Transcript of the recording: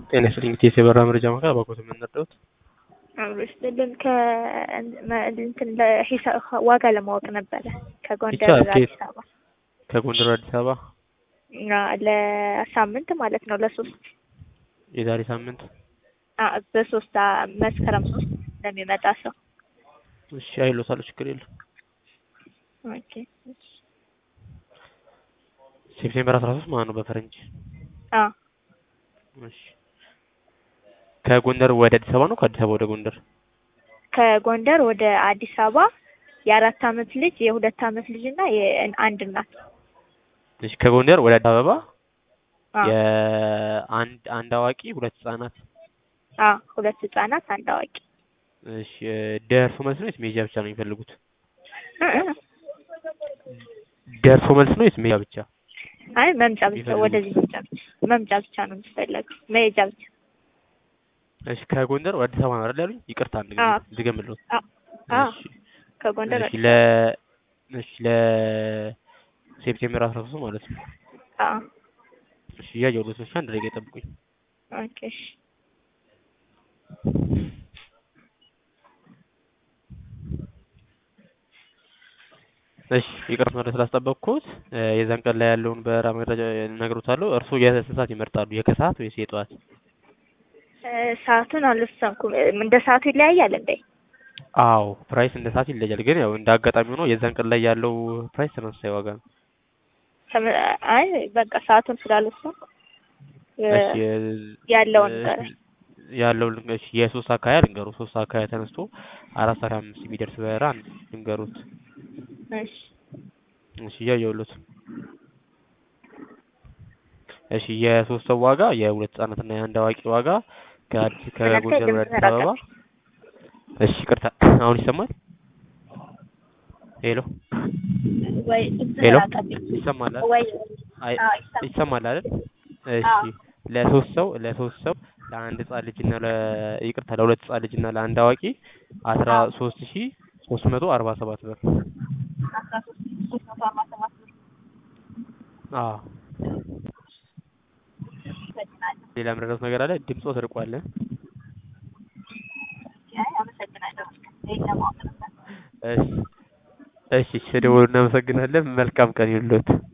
ጤና ይስጥልኝ እንግዲህ የበራ መረጃ ማዕከል አባኮት የምንረዳውት ስልን ከእንትን ለሂሳብ ዋጋ ለማወቅ ነበረ ከጎንደር ይቻላል። ወደ አዲስ አበባ ከጎንደር ወደ አዲስ አበባ እና ለሳምንት ማለት ነው ለሶስት የዛሬ ሳምንት አ በሶስት አ መስከረም ሶስት ለሚመጣ ሰው እሺ አይሎታል ችግር የለም ኦኬ ሴፕቴምበር አስራ ሶስት ማለት ነው በፈረንጅ አ እሺ ከጎንደር ወደ አዲስ አበባ ነው ከአዲስ አበባ ወደ ጎንደር ከጎንደር ወደ አዲስ አበባ የአራት አመት ልጅ የሁለት አመት ልጅ እና የአንድ እናት እሺ ከጎንደር ወደ አዲስ አበባ አ የአንድ አንድ አዋቂ ሁለት ህጻናት አ ሁለት ህጻናት አንድ አዋቂ እሺ ደርሶ መልስ ነው ወይስ ሜጃ ብቻ ነው የሚፈልጉት እ እ ደርሶ መልስ ነው ወይስ ሜጃ ብቻ አይ መምጫ ብቻ የሚፈልጉት? ወደዚህ መምጫ ብቻ መምጫ ብቻ ነው የሚፈለገው መሄጃ ብቻ እሺ ከጎንደር ወደ አዲስ አበባ ነው አይደል ያሉኝ ይቅርታ አንድ ጊዜ አዎ። ድገምልዎት አ አ እሺ ከጎንደር እሺ ወደ ለ እሺ ለ ሴፕቴምበር አስራ ሶስት ማለት ነው አ እሺ እያየሁልዎት ነው እሺ አንድ ደቂቃ ይጠብቁኝ ኦኬ እሺ እሺ ይቅርታ ወደ ስላስጠበቅኩት እ የዛን ቀን ላይ ያለውን በራ መረጃ እነግሮታለሁ እርስዎ የስንት ሰዓት ይመርጣሉ የከሰዓት ወይስ የጠዋት እ ሰዓቱን አልወሰንኩም እ እንደ ሰዓቱ ይለያያል እንዴ አዎ ፕራይስ እንደ ሰዓት ይለያል ግን ያው እንደ አጋጣሚ ሆኖ የዛን ቀን ላይ ያለው ፕራይስ ተመሳሳይ ዋጋ ነው ተመ- አይ በቃ ሰዓቱን ስላልወሰንኩ እ እሺ የ- ያለውን እ ንገረኝ ያለው ልንገ- እሺ የሶስት ሰዓት አካባቢ ልንገሩ ሶስት ሰዓት አካባቢ ተነስቶ አራት ሰዓት አምስት የሚደርስ በራ አንድ ልንገሩት እሺ እሺ እያየሁልዎት እሺ የሶስት ሰው ዋጋ የሁለት ህጻናት እና የአንድ አዋቂ ዋጋ ከአዲስ ከጎንደር ወደ አዲስ አበባ እሺ ይቅርታ አሁን ይሰማል ሄሎ ወይ ሄሎ አቀብኝ ይሰማል አይደል ወይ አይ አዎ ይሰማል ይሰማል አይደል እሺ አዎ ለሶስት ሰው ለሶስት ሰው ለአንድ ህጻን ልጅ እና ለ ይቅርታ ለሁለት ህጻን ልጅ እና ለአንድ አዋቂ አስራ አዎ ሶስት ሺ ሶስት መቶ አርባ ሰባት ብር አስራ ሶስት ሶስት መቶ አርባ ሰባት ብር አዎ አመሰግናለሁ ሌላ የምረዳት ነገር አለ ድምፅዎ ተርቋል እ አይ አመሰግናለሁ ይሄን ለማወቅ ነበር እሺ እሺ ስደውሉ እናመሰግናለን መልካም ቀን ይሁንልዎት